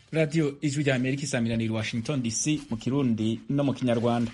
radiyo ijwi rya amerika isamiraniye washington dc mu kirundi no mu kinyarwanda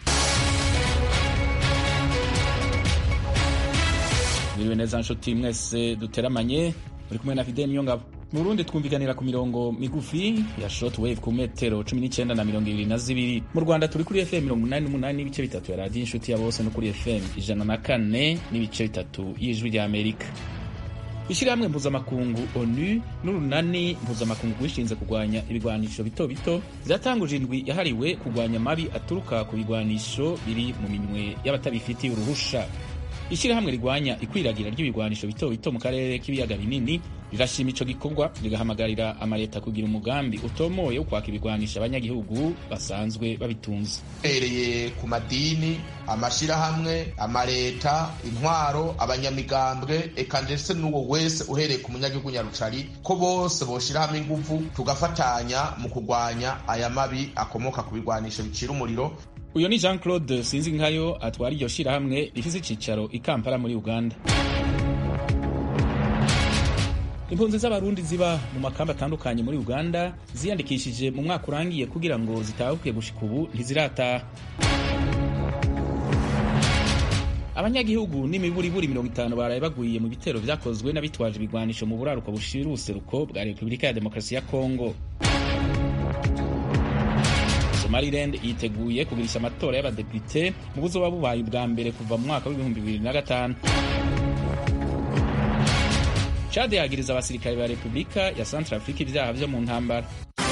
mwiriwe neza nshuti mwese duteramanye muri kumwe na fidel niyongabo mu burundi twumvikanira ku mirongo migufi ya shortwave ku metero 19 na mirongo ibiri na zibiri mu rwanda turi kuri fm mirongo umunani n'umunani n'ibice bitatu ya radiyo inshuti ya bose no kuri fm ijana na kane n'ibice bitatu y'ijwi rya amerika ishyirahamwe mpuzamakungu onu n'urunani mpuzamakungu rwishinze kurwanya ibigwanisho bito bito ziratanguje indwi yahariwe kurwanya amabi aturuka ku bigwanisho biri mu minwe y'abatabifitiye uruhusha ishyirahamwe rigwanya ikwiragira ry'ibigwanisho bito bito mu karere k'ibiyaga binini rirashima ico gikorwa rigahamagarira amaleta kugira umugambi utomoye wo kwaka ibigwanisha abanyagihugu basanzwe babitunze uhereye ku madini amashirahamwe amaleta intwaro abanyamigambwe eka ndetse n'uwo wese uhereye ku munyagihugu nyarucari ko bose boshira hamwe inguvu tugafatanya mu kurwanya aya mabi akomoka ku bigwanisho bicira umuriro uyo ni jean claude sinzinkayo atwara iryo shirahamwe rifise icicaro i kampala muri uganda impunzi z'abarundi ziba mu makamba atandukanye muri uganda ziyandikishije mu mwaka urangiye kugira ngo zitahuke gushika ubu ntizirataha abanyagihugu n'imiburiburi mirongo itanu baraye baguye mu bitero vyakozwe n'abitwaje ibigwanisho mu buraruko bushira ubuseruko bwa repubulika ya demokarasi ya kongo somaliland yiteguye kugirisha amatora y'abadepite mu buzoba bubaye ubwa mbere kuva mu mwaka w'ibihumbi bibiri na gatanu chad yagiriza abasirikare ba repubulika ya central africa ibyaha vyo mu ntambara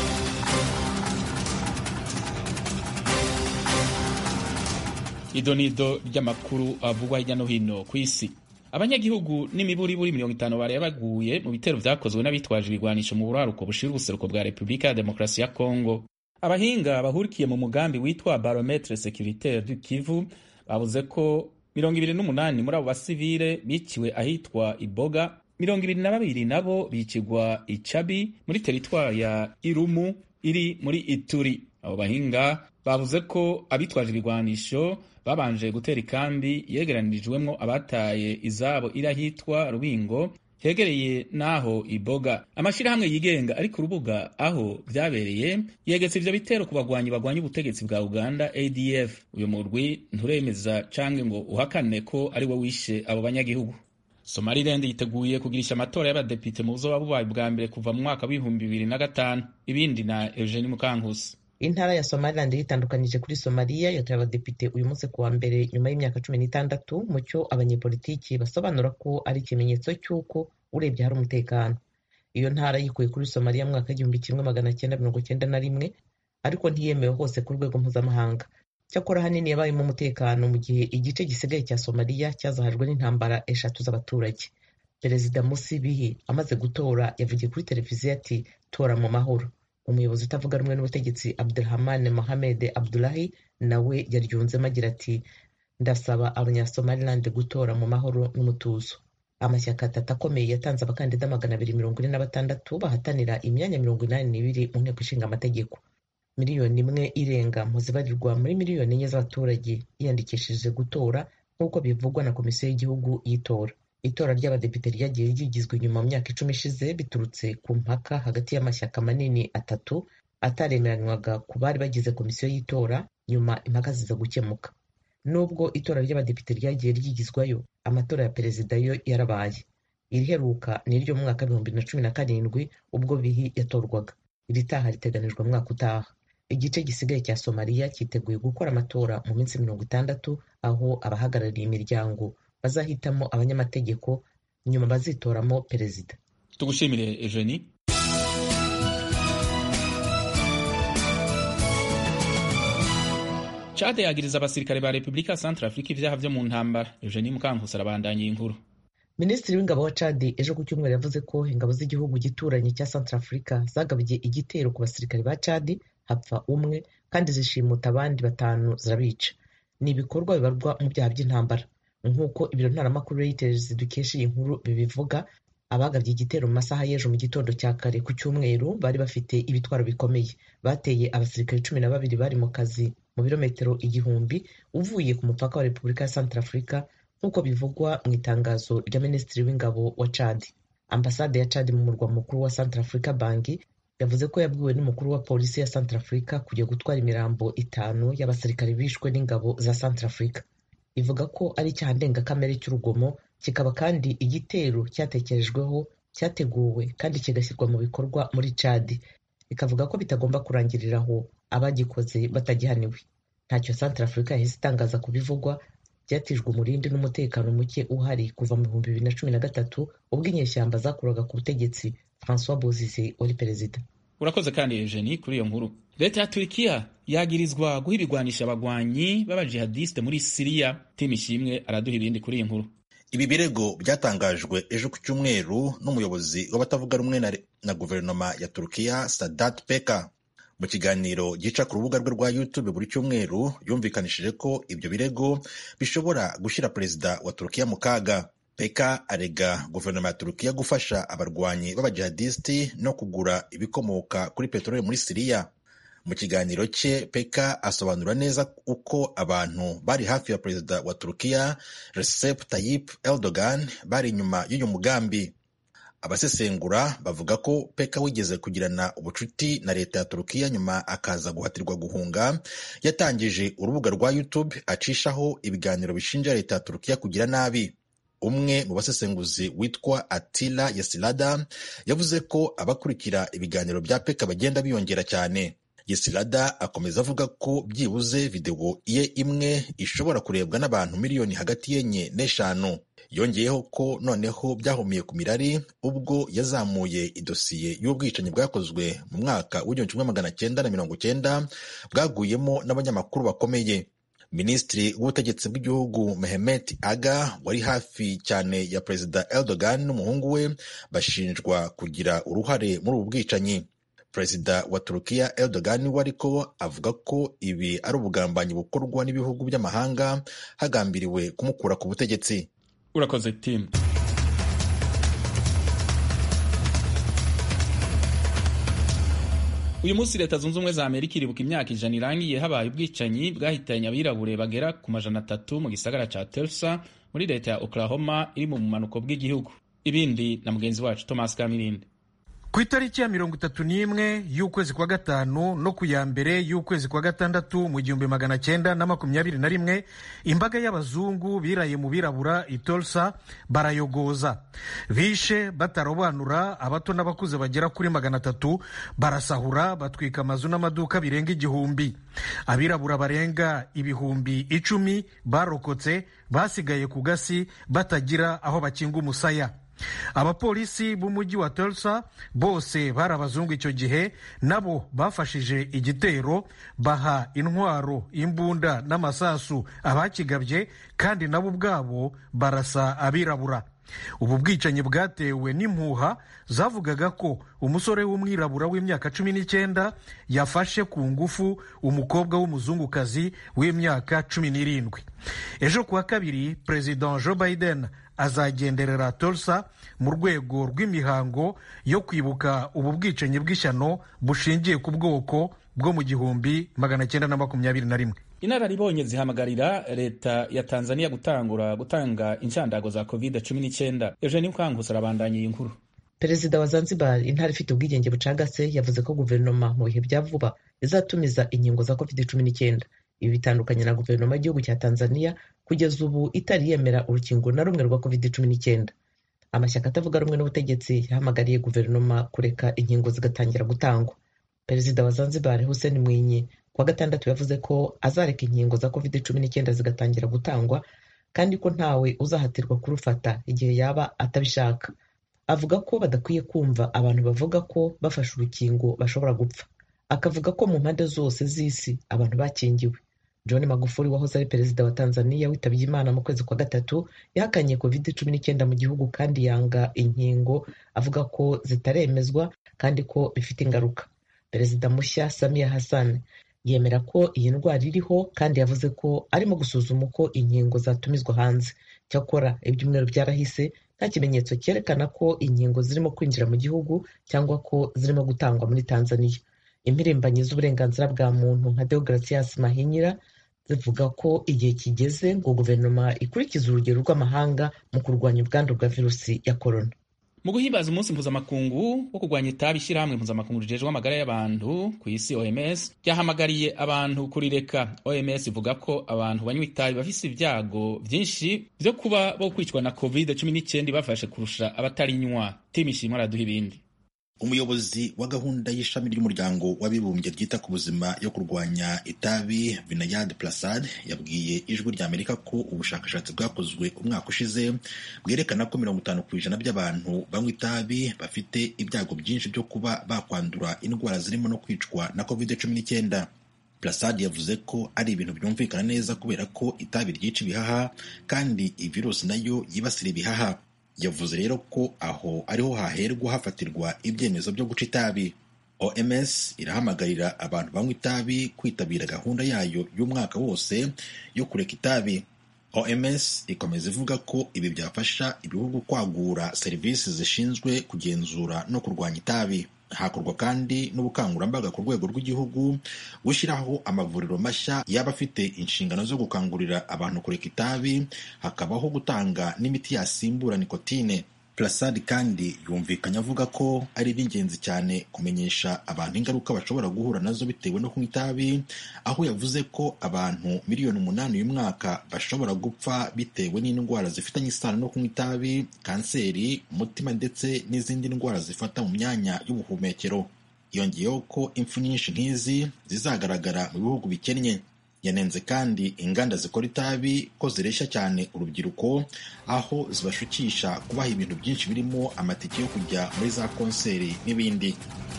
idonido ry'amakuru avugwa hirya no hino ku isi abanyagihugu n'imiburiburi mirongo itanu baraye baguye mu bitero vyakozwe n'abitwaje ibigwanisho mu buraruko bushira ubuseruko bwa repubulika ya demokarasi ya kongo abahinga bahurikiye mu mugambi witwa barometre securitaire du kivu bavuze ko mirongo ibiri n'umunani muri abo basivile biciwe ahitwa iboga mirongo ibiri na babiri nabo bicigwa icabi muri teritwari ya irumu iri muri ituri abo bahinga bavuze ko abitwaje ibigwanisho babanje gutera ikambi yegeranirijwemwo abataye izabo iri ahitwa rubingo hegereye n'aho iboga amashirahamwe yigenga ari ku rubuga aho vyabereye yegetse ivyo bitero ku bagwanyi bagwanya ubutegetsi bwa uganda adf uyu murwi nturemeza canke ngo uhakane ko ari we wishe abo banyagihugu somaliland yiteguye kugirisha amatora y'abadepite mu buzoba bubaye bwa mbere kuva mu mwaka w'ibihumbi bibiri na gatanu ibindi na eugenie mukankusi intara ya somaliland yitandukanyije kuri somaliya yatoye abadepite uyu munsi kuwa mbere nyuma y'imyaka cumi n'itandatu mu cyo abanyepolitiki basobanura ko ari ikimenyetso cy'uko urebye hari umutekano iyo ntara yikuye kuri somaliya mu mwaka w'igihumbi kimwe magana cyenda mirongo cyenda na rimwe ariko ntiyemewe hose ku rwego mpuzamahanga cyakora ahanini yabayemo umutekano mu gihe igice gisigaye cya somaliya cyazahajwe n'intambara eshatu z'abaturage perezida musi bihi amaze gutora yavugiye kuri televiziyo ati tora mu mahoro umuyobozi utavuga rumwe n'ubutegetsi abdulhaman mohamed abdulahi nawe yaryunzemo agira ati ndasaba abanyasomaliland gutora mu mahoro n'umutuzo amashyaka atatu akomeye yatanze abakandida magana abiri mirongo ine na batandatu bahatanira imyanya mirongo inani n'ibiri mu nteko ishinga amategeko miliyoni imwe irenga mu zibarirwa muri miliyoni enye z'abaturage yiyandikishije gutora nk'uko bivugwa na komisiyo y'igihugu y'itora itora ry'abadepite ryagiye ryigizwa inyuma mu myaka icumi ishize biturutse ku mpaka hagati y'amashyaka manini atatu ataremeranywaga ku bari bagize komisiyo y'itora nyuma impaka ziza gukemuka nubwo itora ry'abadepite ryagiye ryigizwayo amatora ya perezida yo yarabaye iriheruka ni iryo mu mwaka w'ibihumbi na cumi na karindwi ubwo bihi yatorwaga iri taha riteganijwe mwaka utaha igice gisigaye cya somaliya cyiteguye gukora amatora mu minsi mirongo itandatu aho abahagarariye imiryango bazahitamo abanyamategeko nyuma bazitoramo perezida tugushimire eugenie chade yagiriza abasirikare ba repubulika ya central africa ivyaha vyo mu ntambara eugenie mukankusi arabandanya inkuru minisitiri w'ingabo wa cadi ejo ku cyumweru yavuze ko ingabo z'igihugu gituranye cya central africa zagabye igitero ku basirikare ba cadi hapfa umwe kandi zishimuta abandi batanu zirabica ni ibikorwa bibarwa mu byaha by'intambara nk'uko ibiro ntaramakuru reuters dukesha iyi nkuru bibivuga abagabye igitero mu masaha y'ejo mu gitondo cya kare ku cyumweru bari bafite ibitwaro bikomeye bateye abasirikare cumi na babiri bari mu kazi mu birometero igihumbi uvuye ku mupaka wa repubulika ya central africa nk'uko bivugwa mu itangazo rya minisitiri w'ingabo wa cadi ambasade ya cadi mu murwa mukuru wa central africa bangi yavuze ko yabwiwe n'umukuru wa polisi ya Centrafrica kujya gutwara imirambo itanu y'abasirikare bishwe n'ingabo za Centrafrica ivuga ko ari icyaha ndengakamere cy'urugomo kikaba kandi igitero cyatekerejweho cyateguwe kandi kigashyirwa mu bikorwa muri Chad ikavuga ko bitagomba kurangirira aho abagikoze batagihaniwe ntacyo Centrafrica yahise itangaza ku bivugwa byatijwe umurindi n'umutekano muke uhari kuva mu bihumbi bibiri na cumi na gatatu ubwo inyeshyamba zakuraga ku butegetsi Francois Bozize wari perezida urakoze kandi Eugenie kuri iyo nkuru leta ya turikiya yagirizwa guha ibigwanisha abagwanyi b'abajihadiste muri siriya timu ishimwe araduha ibindi kuri iyi nkuru ibi birego byatangajwe ejo ku cyumweru n'umuyobozi w'abatavuga rumwe na, na guverinoma ya turukiya sadat peka mu kiganiro gica ku rubuga rwe rwa youtube buri cyumweru yumvikanishije ko ibyo birego bishobora gushyira perezida wa turukiya mu kaga peka arega guverinoma ya turukiya gufasha abarwanyi b'abajihadisiti no kugura ibikomoka kuri peteroli muri siriya mu kiganiro cye peka asobanura neza uko abantu bari hafi ya perezida wa turukiya recep tayyip erdogan bari inyuma y'uyu mugambi abasesengura bavuga ko peka wigeze kugirana ubucuti na leta ya turukiya nyuma akaza guhatirwa guhunga yatangije urubuga rwa youtube acishaho ibiganiro bishinja leta ya turukiya kugira nabi umwe mu basesenguzi witwa atila yesilada yavuze ko abakurikira ibiganiro bya peka bagenda biyongera cyane yesilada akomeza avuga ko byibuze videwo ye imwe ishobora kurebwa n'abantu miliyoni hagati y'enye n'eshanu yongeyeho ko noneho byahumiye ku mirari ubwo yazamuye idosiye y'ubwicanyi bwakozwe mu mwaka w'igihumbi kimwe magana cyenda na mirongo cyenda bwaguyemo n'abanyamakuru bakomeye minisitiri w'ubutegetsi bw'igihugu Mehmet Aga wari hafi cyane ya perezida Erdogan n'umuhungu we bashinjwa kugira uruhare muri ubu bwicanyi perezida wa turukiya Erdogan we ariko avuga ko ibi ari ubugambanyi bukorwa n'ibihugu by'amahanga hagambiriwe kumukura ku butegetsi urakoze timu uyu munsi leta zunze ubumwe za amerika iribuka imyaka ijana irangiye habaye ubwicanyi bwahitanye abirabure bagera ku majana atatu mu gisagara ca Tulsa muri leta ya Oklahoma iri mu bumanuko bw'igihugu ibindi na mugenzi wacu Thomas Kamirinde ku itariki ya mirongo itatu n'imwe y'ukwezi kwa gatanu no ku ya mbere y'ukwezi kwa gatandatu mu gihumbi magana cyenda na makumyabiri na rimwe imbaga y'abazungu biraye mu birabura itolsa barayogoza bishe batarobanura abato n'abakuze bagera kuri magana atatu barasahura batwika amazu n'amaduka birenga igihumbi abirabura barenga ibihumbi icumi barokotse basigaye ku gasi batagira aho bakinga umusaya abapolisi b'umujyi wa Tulsa bose bari abazungu icyo gihe nabo bafashije igitero baha intwaro imbunda n'amasasu abakigabye kandi nabo ubwabo barasa abirabura ubu bwicanyi bwatewe n'impuha zavugaga ko umusore w'umwirabura w'imyaka cumi n'icyenda yafashe ku ngufu umukobwa w'umuzungukazi w'imyaka cumi n'irindwi ejo kuwa kabiri perezida joe biden azagenderera Tulsa mu rwego rw'imihango yo kwibuka ubu bwicanyi bw'ishyano bushingiye ku bwoko bwo mu gihumbi magana cyenda na makumyabiri na rimwe inararibonye zihamagarira leta ya tanzania gutangura gutanga inshandago za covid 19 eugeni mukangusa arabandanya iyi nkuru perezida wa zanzibar intara ifite ubwigenge bucagase yavuze ko guverinoma mu bihe bya vuba izatumiza inkingo za covid 19 ibi bitandukanye na guverinoma y'igihugu cya tanzania kugeza ubu itari yemera urukingo na rumwe rwa covid 19 amashyaka atavuga rumwe n'ubutegetsi yahamagariye guverinoma kureka inkingo zigatangira gutangwa perezida wa zanzibar hussein mwinyi kuwa gatandatu yavuze ko azareka inkingo za covid 19 zigatangira gutangwa kandi ko ntawe uzahatirwa kurufata igihe yaba atabishaka avuga ko badakwiye kumva abantu bavuga ko bafashe urukingo bashobora gupfa akavuga ko mu mpande zose z'isi abantu bakingiwe john magufuli wahoze ari perezida wa tanzania witabye imana mu kwezi kwa gatatu yahakanye covid cumi n'icyenda mu gihugu kandi yanga inkingo avuga ko zitaremezwa kandi ko bifite ingaruka perezida mushya samia hassan yemera ko iyi ndwara iriho kandi yavuze ko arimo gusuzuma uko inkingo zatumizwa hanze cyakora ibyumweru byarahise nta kimenyetso cyerekana ko inkingo zirimo kwinjira mu gihugu cyangwa ko zirimo gutangwa muri tanzania impirimbanyi z'uburenganzira bwa muntu nka deogratias mahinyira zivuga ko igihe kigeze ngo guverinoma ikurikize urugero rw'amahanga mu kurwanya ubwandu bwa virusi ya korona mu guhimbaza umunsi mpuzamakungu wo kurwanya itabi ishyirahamwe mpuzamakungu rijejwe amagara y'abantu ku isi oms ryahamagariye abantu kurireka oms ivuga ko abantu banywa itabi bafise ibyago byinshi byo kuba bo kwicwa na covid cumi n'icyenda bafashe kurusha abatarinywa timishimwe araduha ibindi umuyobozi wa gahunda y'ishami ry'umuryango w'abibumbye ryita ku buzima yo kurwanya itabi vinayad plasad yabwiye ijwi rya amerika ko ubushakashatsi bwakozwe umwaka ushize bwerekana ko mirongo itanu ku ijana by'abantu banywa itabi bafite ibyago byinshi byo kuba bakwandura indwara zirimo no kwicwa na covid cumi n'icyenda plasad yavuze ko ari ibintu byumvikana neza kubera ko itabi ryica ibihaha kandi ivirusi nayo yibasira ibihaha yavuze rero ko aho ariho haherwa hafatirwa ibyemezo byo guca itabi oms irahamagarira abantu banywa itabi kwitabira gahunda yayo y'umwaka wose yo kureka itabi oms ikomeza ivuga ko ibi byafasha ibihugu kwagura serivisi zishinzwe kugenzura no kurwanya itabi hakorwa kandi n'ubukangurambaga ku rwego rw'igihugu gushyiraho amavuriro mashya yaba afite inshingano zo gukangurira abantu kureka itabi hakabaho gutanga n'imiti yasimbura nikotine plasad kandi yumvikanye avuga ko ari iby'ingenzi cyane kumenyesha abantu ingaruka bashobora guhura nazo bitewe no kunywa itabi aho yavuze ko abantu miliyoni umunani uyu mwaka bashobora gupfa bitewe n'indwara zifitanye isano no kunywa itabi kanseri umutima ndetse n'izindi ndwara zifata mu myanya y'ubuhumekero yongeyeho ko impfu nyinshi nk'izi zizagaragara mu bihugu bikennye yanenze kandi inganda zikora itabi ko zireshya cyane urubyiruko aho zibashukisha kubaha ibintu byinshi birimo amatike yo kujya muri za konseri n'ibindi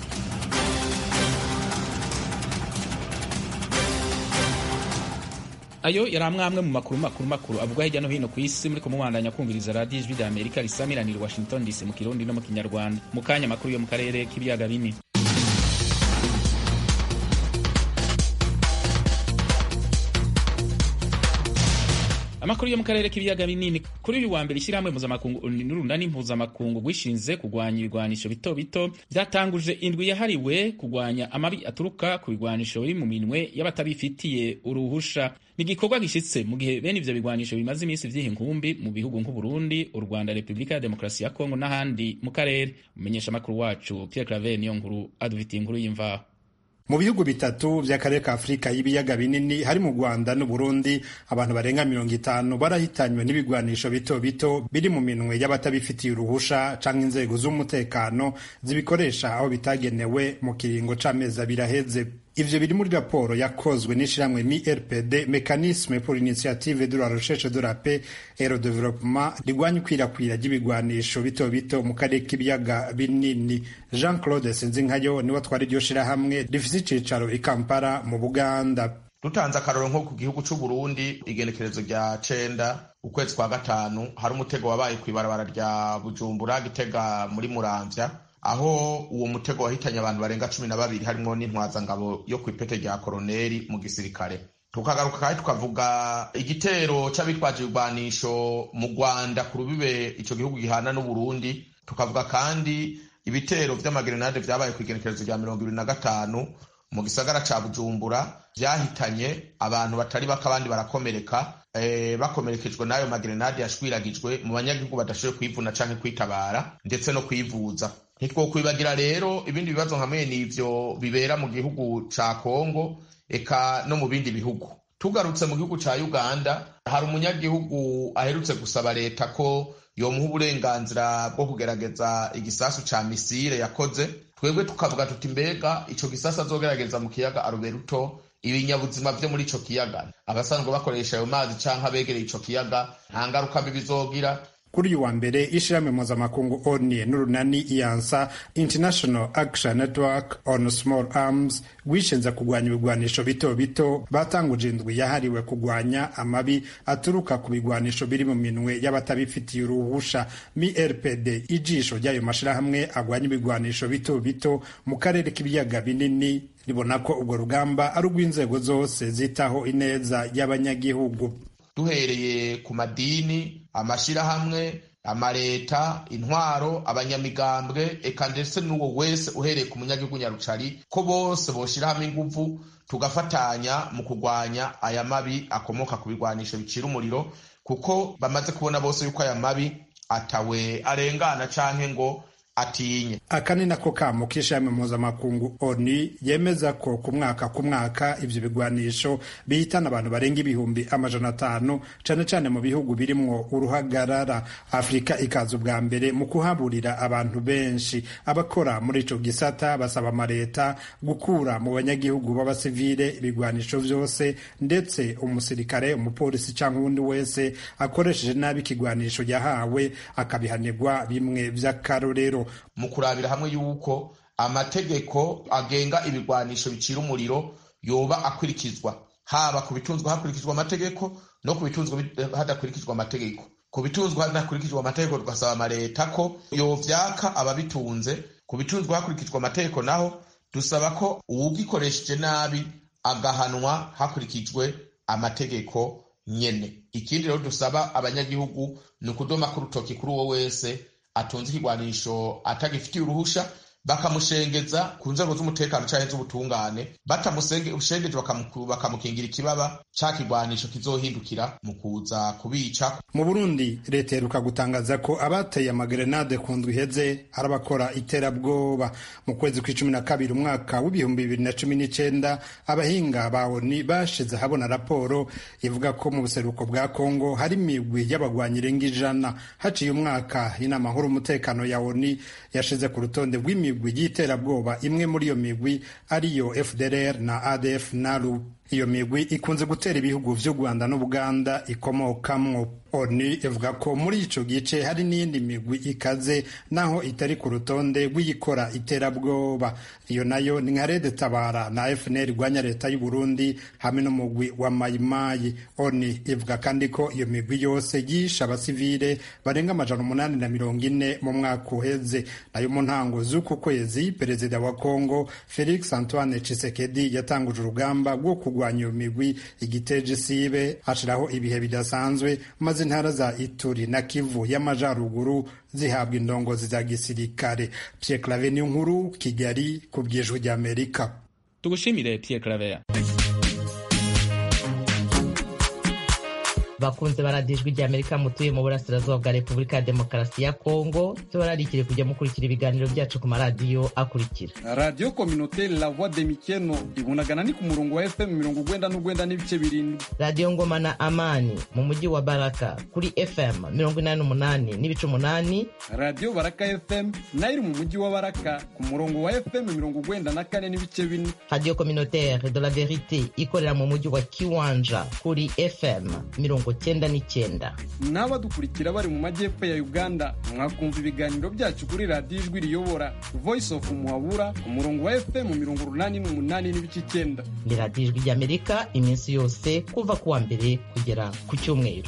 ayo yari amwe mu makuru makuru makuru avugwa hirya no hino ku isi muri kumubandanya kumviriza radiyo ijwi rya amerika risamiranira washington dc mu kirundi no mu kinyarwanda mu kanya makuru yo mu karere k'ibiyaga binini amakuru yo mu karere k'ibiyaga binini kuri uyu wa mbere ishyirahamwe mpuzamakungu n'urunani mpuzamakungu rwishinze kurwanya ibigwanisho bito bito byatanguje indwi yahariwe kurwanya amabi aturuka ku bigwanisho biri mu minwe y'abatabifitiye uruhusha ni igikorwa gishyitse mu gihe bene ivyo bigwanisho bimaze iminsi vyiha inkumbi mu bihugu nk'uburundi u rwanda repubulika ya demokarasi ya kongo n'ahandi mu karere umumenyesha amakuru wacu pierre claver niyo nkuru adufitiye inkuru y'imvaho mu bihugu bitatu by'akarere ka afurika y'ibiyaga binini hari mu rwanda n'uburundi abantu barenga mirongo itanu barahitanywe n'ibigwanisho bito bito biri mu minwe y'abatabifitiye uruhusha canke inzego z'umutekano zibikoresha aho bitagenewe mu kiringo c'amezi abiri aheze ivyo biri muri raporo yakozwe n'ishirahamwe MIRPD Mécanisme pour l'initiative de la recherche de la paix et le développement rigwanya ikwirakwira ry'ibigwanisho bito bito mu karere k'ibiyaga binini Jean Claude Sinzinkayo niwe atwara iryo shirahamwe rifise icicaro i Kampala mu Buganda dutanze akaroro nko ku gihugu c'u Burundi igenekerezo rya cenda ukwezi kwa gatanu hari umutego wabaye kw'ibarabara rya Bujumbura Gitega muri Muramvya aho uwo mutego wahitanye abantu barenga cumi na babiri harimo n'intwazangabo yo ku ipete rya koroneri mu gisirikare tukagaruka kandi tukavuga igitero c'abitwaje ibigwanisho mu rwanda ku rubibe ico gihugu gihana n'uburundi tukavuga kandi ibitero vy'amagerenade vyabaye ku igenekerezo rya mirongo ibiri na gatanu mu gisagara ca bujumbura vyahitanye abantu batari bake abandi barakomereka e, bakomerekejwe n'ayo magerenade yashwiragijwe mu banyagihugu badashoboye kwivuna canke kwitabara ndetse no kwivuza ntitwokwibagira rero ibindi bibazo hamwe n'ivyo bibera mu gihugu ca kongo eka no mu bindi bihugu tugarutse mu gihugu ca uganda hari umunyagihugu aherutse gusaba leta ko yomuha uburenganzira bwo kugerageza igisasu ca misile yakoze twebwe tukavuga tuti mbega ico gisasu azogerageza mu kiyaga aruberuto ibinyabuzima vyo muri ico kiyaga abasanzwe bakoresha ayo mazi canke abegereye ico kiyaga nta ngaruka mbi bizogira kuri uyu wa mbere ishirahamwe mpuzamakungu oni n'urunani iyansa international action network on small arms rwishinze kurwanya ibigwanisho bito bito batanguje indwi yahariwe kurwanya amabi aturuka ku bigwanisho biri mu minwe y'abatabifitiye uruhusha mirpd ijisho ry'ayo mashirahamwe agwanya ibigwanisho bito bito mu karere k'ibiyaga binini ribona ko urwo rugamba ari urw'inzego zose zitaho ineza y'abanyagihugu duhereye ku madini amashirahamwe amaleta intwaro abanyamigambwe eka ndetse n'uwo wese uhereye ku munyagihugu nyarucari ko bose boshira hamwe inguvu tugafatanya mu kurwanya aya mabi akomoka ku bigwanisho bicira umuriro kuko bamaze kubona bose yuko aya mabi atawe arengana canke ngo atinye aka ni nako kamo k'ishami mpuzamakungu oni yemeza ko ku mwaka ku mwaka ivyo bigwanisho bihitana abantu barenga ibihumbi amajana atanu cane cane mu bihugu birimwo uruhagarara afurika ikaza ubwa mbere mu kuhaburira abantu benshi abakora muri ico gisata basaba amaleta gukura mu banyagihugu b'abasivile ibigwanisho vyose ndetse umusirikare umupolisi canke uwundi wese akoresheje nabi ikigwanisho yahawe akabihanirwa bimwe vy'akarorero mu kurabira hamwe yuko amategeko agenga ibigwanisho bicira umuriro yoba akurikizwa haba ku bitunzwe hakurikizwa amategeko no ku bitunzwe hadakurikizwa amategeko ku bitunzwe hadakurikizwa amategeko tugasaba amaleta ko yovyaka ababitunze ku bitunzwe hakurikizwa amategeko naho dusaba ko uwugikoresheje nabi agahanwa hakurikijwe amategeko nyene ikindi rero dusaba abanyagihugu ni ukudoma k'urutoki kuri uwo wese atunze ikigwanisho atagifitiye uruhusha bakamushengeza ku nzego z'umutekano canke z'ubutungane batamushengeje bakamukingira ikibaba ca kigwanisho kizohindukira mu kuza kubica mu burundi leta iheruka gutangaza ko abateye amagerenade ku ndwi iheze ari abakora iterabwoba mu kwezi kw'icumi na kabiri umwaka w'ibihumbi bibiri na cumi n'icenda abahinga ba oni bashize habona raporo ivuga ko mu buseruko bwa kongo hari imigwi y'abagwanyi irenga ijana haciye umwaka inama nkuru umutekano ya oni yashize ku rutonde rw'imigwi y'iterabwoba imwe muri iyo migwi ariyo fdrr na adf nalu iyo migwi ikunze gutera ibihugu vy'u rwanda n'ubuganda ikomokamwo oni ivuga ko muri ico gice hari n'iyindi migwi ikaze naho itari ku rutonde rw'iyikora iterabwoba iyo nayo ni nka rede tabara na fnr irwanya leta y'u burundi hamwe n'umugwi wa mayimayi oni ivuga kandi ko iyo migwi yose yishe abasivile barenga amajana umunani na mirongo ine mu mwaka uheze nayo mu ntango z'uku kwezi perezida wa kongo felix antoine chisekedi yatanguje urugamba rwo kurwanya iyo migwi igiteje isibe ashiraho ibihe bidasanzwe maze intara za ituri na kivu y'amajaruguru zihabwa indongozi za gisirikare pierre clave ni nkuru kigali ku bwijwi ry'amerika tugushimire pierre claver bakunze baradijwe rya amerika mutuye mu burasirazuba bwa repubulika ya demokarasi ya kongo tubararikire kujya mukurikira ibiganiro byacu ku maradiyo akurikira radiyo kominoteri la voix de mikeno ibunagana ni ku murongo wa fm mirongo ugwenda n'ugwenda n'ibice birindwi radiyo ngoma na amani mu mujyi wa baraka kuri fm mirongo inani n'umunani n'ibice umunani radiyo baraka fm nayo iri mu mujyi wa baraka ku murongo wa fm mirongo ugwenda na kane n'ibice bine radiyo kominoteri de la verite ikorera mu mujyi wa kiwanja kuri fm mirongo cyenda n'icyenda n'abadukurikira bari mu majyepfo ya uganda mwakumva ibiganiro byacu kuri radiyo ijwi riyobora voice of muhabura ku murongo wa fm mirongo urunani n'umunani n'ibice icyenda ni radiyo ijwi ry'amerika iminsi yose kuva ku wa mbere kugera ku cyumweru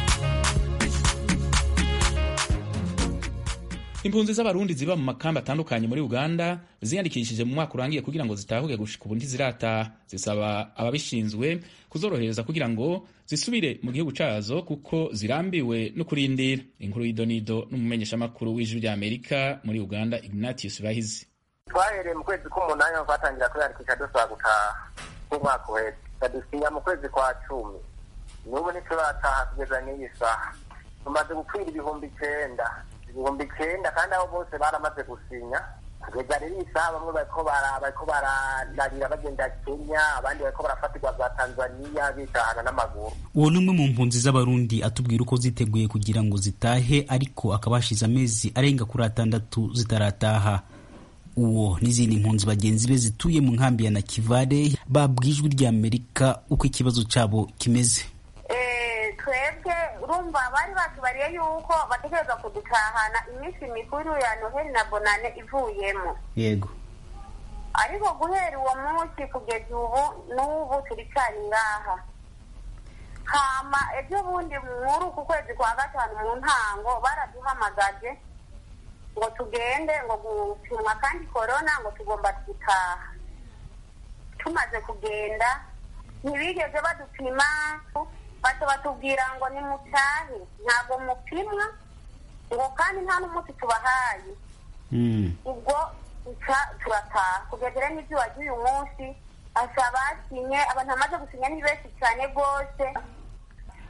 impunzi z'abarundi ziba mu makambi atandukanye muri uganda ziyandikishije mu mwaka urangiye kugira ngo zitahuke gushika ubu ntizirataha zisaba ababishinzwe kuzorohereza kugira ngo zisubire mu gihugu cazo kuko zirambiwe no kurindira inkuru y'idonido n'umumenyeshamakuru w'ijwi rya amerika muri uganda ignatius bahizi twahereye mu kwezi k'umunani twatangira kwiyandikisha dusaba gutaha nk'umwaka uheze badusinya mu kwezi kwa cumi n'ubu ntiturataha kugeza n'iyi saha tumaze gukwira ibihumbi icenda ibihumbi icenda kandi abo bose baramaze gusinya kugeza rero iyi saha bamwe bariko bariko bararira bagenda kenya abandi bariko barafatirwa za tanzaniya bitahana n'amaguru uwo ni umwe mu mpunzi z'abarundi atubwira uko ziteguye kugira ngo zitahe ariko akaba hashize amezi arenga kuri atandatu zitarataha uwo n'izindi mpunzi bagenzi be zituye mu nkambi ya nakivale babwijwe rya amerika uko ikibazo cyabo kimeze twebwe urumva bari batubariye yuko bategereza kudutahana iminsi mikuru ya noheli na bonane ivuyemo yego ariko guhera uwo munsi kugeza ubu n'ubu turicari ngaha hama ejo bundi muri uku kwezi kwa gatanu mu ntango baraduhamagaje ngo tugende ngo gupimwa kandi korona ngo tugomba gutaha tumaze kugenda ntibigeze badupima baca batubwira ngo nimutahe ntabwo mupimwa ngo kandi nta n'umunsi tubahaye ubwo turataha kugeza rero n'ibyo wagiye uyu munsi asa basinye abantu bamaze gusinya ni benshi cyane rwose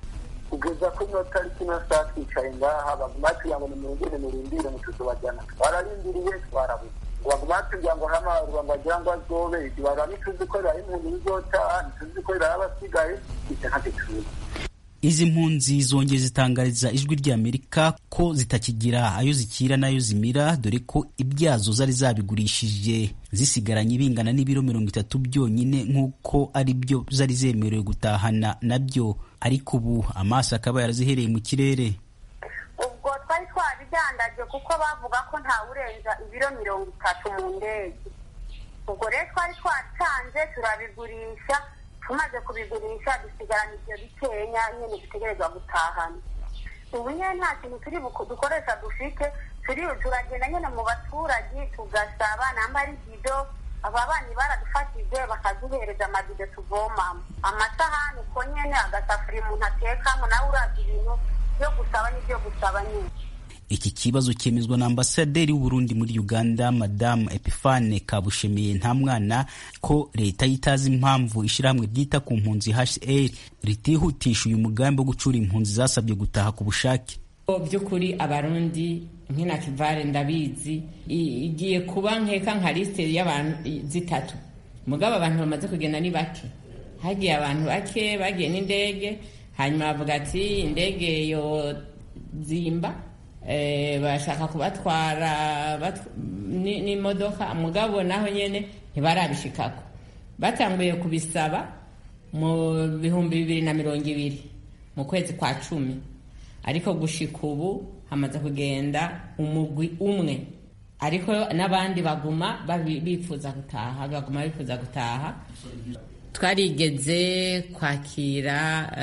kugeza ko ino tariki ino saa twicaye ngaha baguma batubwira ngo nimurindire murindire mutuzobajyana twararindiriye twarabuze ngo baguma batubwira ngo hamaharwa ngo agira ngo azobe ibara ntituzi ko riraho impunzi bizotaha ntituzi ko riraho abasigaye ibyo ntacyo tuzi izi mpunzi zongeye zitangariza ijwi ry'amerika ko zitakigira ayo zikira n'ayo zimira dore ko ibyazo zari zabigurishije zisigaranye bingana n'ibiro mirongo itatu byonyine nk'uko ari byo zari zemerewe gutahana nabyo ariko ubu amaso akaba yarazihereye mu kirere ubwo twari twabidandaje kuko bavuga ko ntawurenza ibiro mirongo itatu mu ndege ubwo rero twari twatanze turabigurisha tumaze kubigurisha dusigarana ibyo bikenya nyine dutegerezwa gutahana ubu nyine nta kintu turi dukoresha dufite turi turagenda nyine mu baturage tugasaba namba ari bido aba bana baradufatije bakaduhereza amabido tuvomamo amasahani uko nyine agasafuriya umuntu atekamo nawe uraza ibintu byo gusaba n'ibyo gusaba nyine iki kibazo cyemezwa na ambasaderi w'uburundi muri uganda madamu epifane kabushemiye nta mwana ko leta yitazi impamvu ishyirahamwe ryita ku mpunzi hcr ritihutisha uyu mugambi wo gucura impunzi zasabye gutaha ku bushake by'ukuri abarundi nk'ina kivare ndabizi igiye kuba nkeka nka lisite y'abantu zitatu mugabo abantu bamaze kugenda ni bake hagiye abantu bake bagiye n'indege hanyuma bavuga ati indege yo zimba bashaka kubatwara n'imodoka mugabo naho nyine ntibarabishikako batanguye kubisaba mu bihumbi bibiri na mirongo ibiri mu kwezi kwa cumi ariko gushika ubu hamaze kugenda umugwi umwe ariko n'abandi baguma bifuza gutaha baguma bifuza gutaha twarigeze kwakira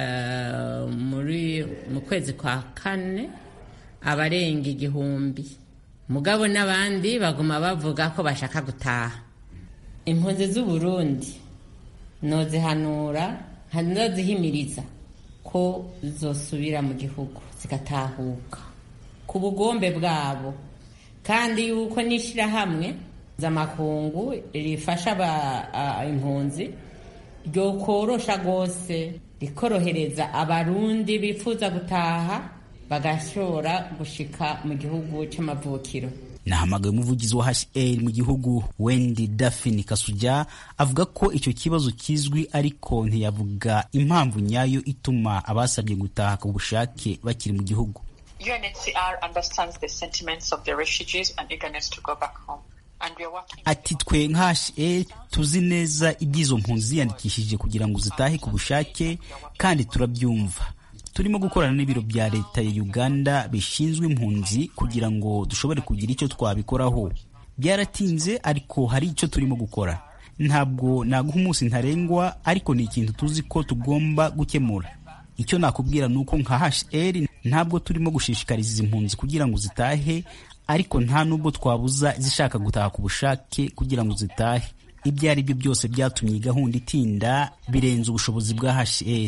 muri mu kwezi kwa kane abarenga igihumbi mugabo n'abandi baguma bavuga ko bashaka gutaha impunzi z'uburundi nozihanura nozihimiriza ko zosubira mu gihugu zigatahuka ku bugombe bwabo kandi yuko n'ishyirahamwe z'amakungu rifasha impunzi ryokorosha rwose rikorohereza abarundi bifuza gutaha bagashobora gushika mu gihugu cy'amavukiro nahamagaye umuvugizi wa HCR mu gihugu Wendy Daphne Kasuja avuga ko icyo kibazo kizwi ariko ntiyavuga impamvu nyayo ituma abasabye gutaha ku bushake bakiri mu gihugu UNHCR understands the sentiments of the refugees and eagerness to go back home. ati twe nka HCR tuzi neza iby'izo mpunzi ziyandikishije kugira ngo zitahe ku bushake kandi turabyumva turimo gukorana n'ibiro bya leta ya uganda bishinzwe impunzi kugira ngo dushobore kugira icyo twabikoraho byaratinze ariko hari icyo turimo gukora ntabwo naguha umunsi ntarengwa ariko ni ikintu tuzi ko tugomba gukemura icyo nakubwira ni uko nka HCR ntabwo turimo gushishikariza izi mpunzi kugira ngo zitahe ariko nta nubwo twabuza zishaka gutaha ku bushake kugira ngo zitahe ibyo ari byo byose byatumye iyi gahunda itinda birenze ubushobozi bwa HCR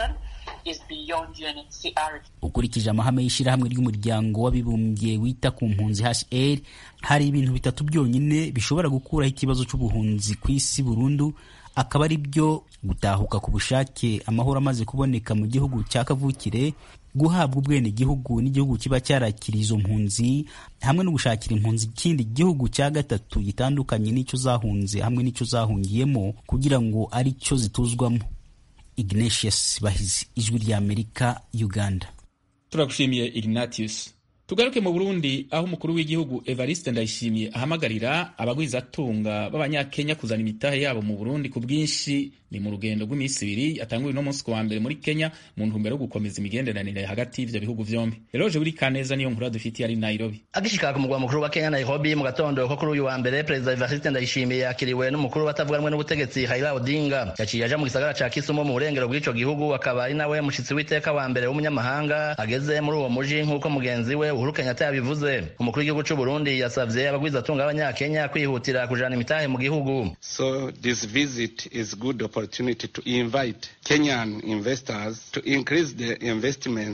ukurikije amahame y'ishyirahamwe ry'umuryango w'abibumbye wita ku mpunzi HCR hari ibintu bitatu byonyine bishobora gukuraho ikibazo cy'ubuhunzi ku isi burundu akaba ari byo gutahuka ku bushake amahoro amaze kuboneka mu gihugu cya kavukire guhabwa ubwenegihugu n'igihugu kiba cyarakiriye izo mpunzi hamwe no gushakira impunzi ikindi gihugu cya gatatu gitandukanye n'icyo zahunze hamwe n'icyo zahungiyemo kugira ngo ari cyo zituzwamo Ignatius Bahizi ijwi rya Amerika Uganda turagushimiye Ignatius tugaruke mu Burundi aho umukuru w'igihugu Evariste Ndayishimiye ahamagarira abagwizatunga b'abanyakenya kuzana imitahe yabo mu Burundi ku bwinshi ni mu rugendo rw'iminsi ibiri yatanguye uno munsi ku wa mbere muri Kenya mu ntumbero yo gukomeza imigenderanire hagati y'ivyo bihugu vyombi Eloge buri kaneza niyo nkuru dufitiye ari Nairobi agishika ku mugwa mukuru wa Kenya Nairobi mu gatondo ko kuri uyu wa mbere Perezida Evariste Ndayishimiye yakiriwe n'umukuru batavuga rumwe n'ubutegetsi Raila Odinga yaciye aja mu gisagara ca Kisumu mu burengero bw'ico gihugu akaba ari nawe mushitsi w'iteka wa mbere w'umunyamahanga ageze muri uwo muji nk'uko mugenzi we Uhuru Kenyatta yabivuze umukuru w'igihugu c'u Burundi yasavye abagwizatunga b'abanyakenya kwihutira kujana imitahe mu gihugu so this visit is good opportunity to invite Kenyan investors to increase their investments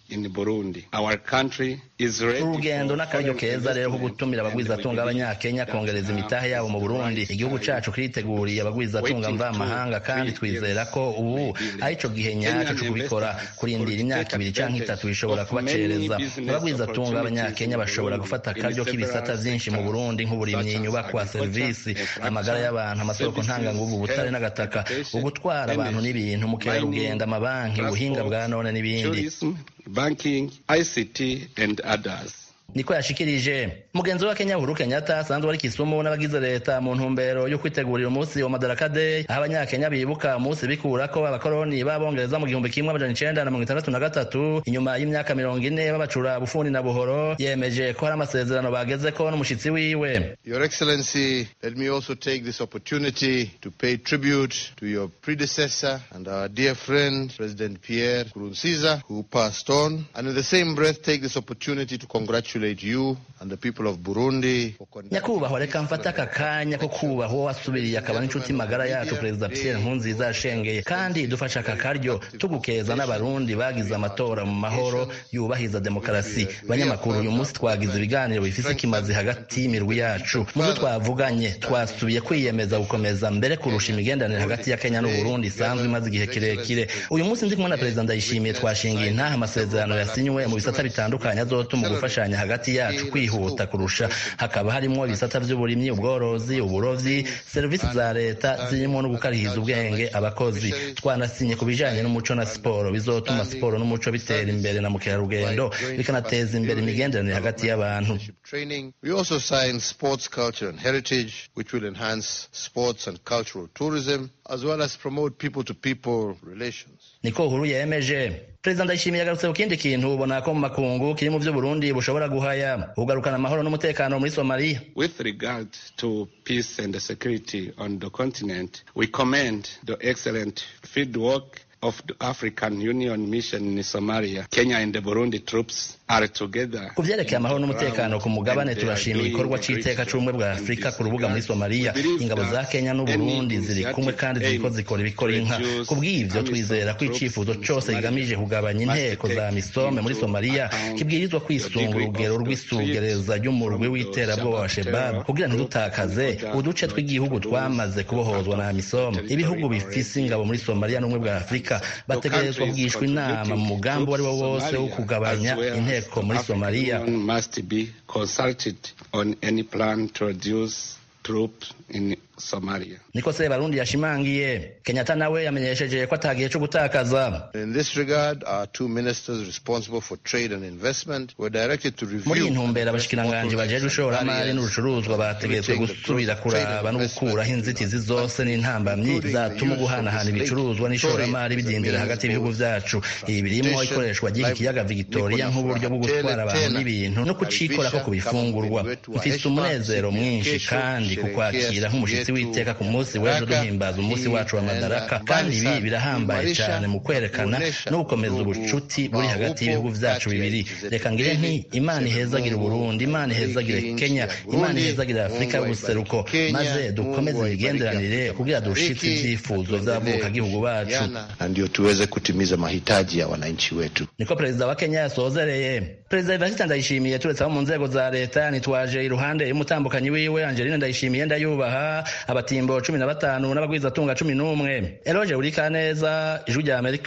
in Burundi. Our country is ready urugendo n'akaryo keza rero ko gutumira abagwizatunga b'abanyakenya kongereza imitahe yabo mu burundi igihugu cacu kiriteguriye abagwizatunga mvamahanga kandi twizera ko ubu ari co gihe nyaco co kubikora kurindira imyaka ibiri canke itatu bishobora kubacereza abagwizatunga b'abanyakenya bashobora gufata akaryo k'ibisata vyinshi mu burundi nk'uburimyi inyubakwa serivisi amagara y'abantu amasoko ntanganguvu ubutare n'agataka ugutwara abantu n'ibintu mukerarugendo amabanki ubuhinga bwa none n'ibindi banking, ICT, and others. niko yashikirije mugenzi wa kenya uhuru kenyatta asanzwe ari kisumu n'abagize leta mu ntumbero yo kwitegurira umunsi wa madaraka day aho abanyakenya bibuka umunsi bikurako abakoroni b'abongereza mu gihumbi kimwe amajana icenda na mirongo itandatu na gatatu inyuma y'imyaka mirongo ine babacura bufundi na buhoro yemeje ko hari amasezerano bagezeko n'umushitsi wiwe Your Excellency, let me also take this opportunity to pay tribute to your predecessor and our dear friend, President Pierre Nkurunziza, who passed on, and in the same breath take this opportunity to congratulate you and the people of Burundi for nyakubahwa reka mfate aka kanya ko kubaha uwo wasubiriye akaba n'inshuti magara yacu perezida pierre nkurunziza yashengeye kandi dufashe aka karyo tugukeza n'abarundi bagize amatora mu mahoro yubahiza demokarasi banyamakuru uyu munsi twagize ibiganiro bifise ikimazi hagati y'imirwi yacu mu byo twavuganye twasubiye kwiyemeza gukomeza mbere kurusha imigenderanire hagati ya kenya n'uburundi isanzwe imaze igihe kirekire uyu munsi ndi kumwe na perezida ndayishimiye twashingiye intaha amasezerano yasinywe mu bisata bitandukanye azotuma gufashanya hagati yacu kwihuta kurusha hakaba harimo ibisata by'uburimyi ubworozi uburovyi serivisi za leta zirimo no gukarihiza ubwenge abakozi twanasinye ku bijanye n'umuco na siporo bizotuma siporo n'umuco bitera imbere na mukerarugendo bikanateza imbere imigenderanire hagati y'abantu training. We also signed sports culture and heritage, which will enhance sports and cultural tourism, as well as promote people-to-people relations. niko uhuru yemeje perezida ndayishimiye yagarutse ku kindi kintu ubona ko mu makungu kiri mu vyo burundi bushobora guhaya ugarukana amahoro n'umutekano muri somaliya With regard to peace and security on the continent, we commend the excellent field work of the African Union mission in Somalia. Kenya and the Burundi troops are together. ku vyerekeye amahoro n'umutekano ku mugabane turashima igikorwa c'iteka c'ubumwe bwa afurika ku rubuga muri somaliya ingabo za kenya n'uburundi ziri kumwe kandi ziriko zikora ibikora inka ku bw'ivyo twizera ko icifuzo cose kigamije kugabanya inteko za misome muri somaliya kibwirizwa kwisunga urugero rw'isugereza ry'umurwi w'iterabwoba wa shebabu kugira ntidutakaze uduce tw'igihugu twamaze kubohozwa na misome ibihugu bifise ingabo muri somaliya n'ubumwe bwa afurika bategerezwa kugishwa inama mu mugambi uwo ari wo wose wo kugabanya inteko muri somaliya Union must be consulted on any plan to reduce troops in Somalia. niko se barundi yashimangiye kenyatta nawe yamenyesheje ko atagihe co gutakaza In this regard, our two ministers responsible for trade and investment were directed to review muri iyi ntumbero abashikiranganji bajejwe ishoramari n'urucuruzwa bategetswe gusubira kuraba no gukuraho inzitizi zose n'intambamyi zatuma guhanahana ibicuruzwa n'ishoramari bidindira hagati y'ibihugu vyacu ibi birimo ikoreshwa ry'iki kiyaga victoria nk'uburyo bwo gutwara abantu n'ibintu no kucikorako ku bifungurwa mfise umunezero mwinshi kandi kukwakira nk'umushitsi w'iteka ku munsi w'ejo duhimbaza umunsi wacu wa madaraka kandi ibi birahambaye cyane mu kwerekana no gukomeza ubucuti buri hagati y'ibihugu vyacu bibiri reka ngire nti imana ihezagire uburundi imana ihezagire kenya imana ihezagire afurika y'ubuseruko maze dukomeze imigenderanire kugira dushitse ivyifuzo vy'abavukagihugu bacu na ndio tuweze kutimiza mahitaji ya wananchi wetu. niko perezida wa kenya yasozereye perezida evariste ndayishimiye turetse abo mu nzego za leta nitwaje iruhande y'umutambukanyi wiwe angeline ndayishimiye ndayubaha abatimbo cumi na batanu n'abagwizatunga cumi n'umwe eroge urikaneza ijwi rya amerika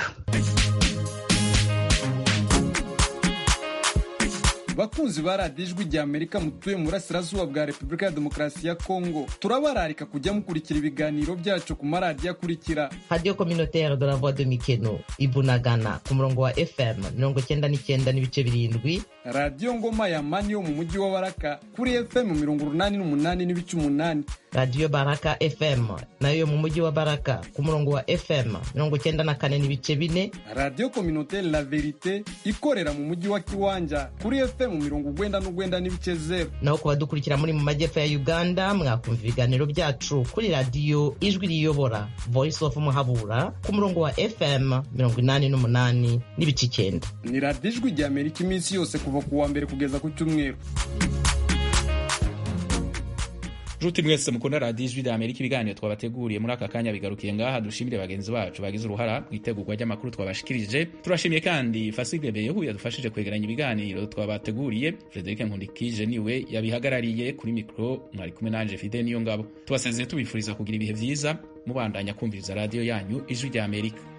bakunzi ba radiyo ijwi rya amerika mutuye mu burasirazuba bwa repubulika ya demokarasi ya kongo turabararika kujya mukurikira ibiganiro byacu ku maradiyo akurikira radiyo communautaire de la voix de mikeno ibunagana ku murongo wa fm mirongo cyenda n'icyenda n'ibice birindwi radiyo ngoma ya mani yo mu mujyi wa baraka kuri fm mirongo urunani n'umunani n'ibice umunani radiyo baraka fm nayo yo mu mujyi wa baraka ku murongo wa fm mirongo cyenda na kane n'ibice bine radiyo communautaire la verite ikorera mu mujyi wa kiwanja kuri fm mirongo ugwenda n'ugwenda n'ibice zeru naho ku badukurikira muri mu majyepfo ya uganda mwakumva ibiganiro byacu kuri radiyo ijwi riyobora voice of muhabura ku murongo wa fm mirongo inani n'umunani n'ibice icyenda ni radiyo ijwi rya amerika iminsi yose kuva ku wa mbere kugeza ku cyumweru nshuti mwese mukunda radiyo ijwi rya amerika ibiganiro twabateguriye muri aka kanya bigarukiye ngaha dushimire bagenzi bacu bagize uruhara mu itegurwa ry'amakuru twabashikirije turashimiye kandi fasile beyehu yadufashije kwegeranya ibiganiro twabateguriye frederic nkundikije niwe yabihagarariye kuri mikoro mwari kumwe nanje fide niyo ngabo tubasezeye tubifuriza kugira ibihe byiza mubandanya kumviriza radiyo yanyu ijwi rya amerika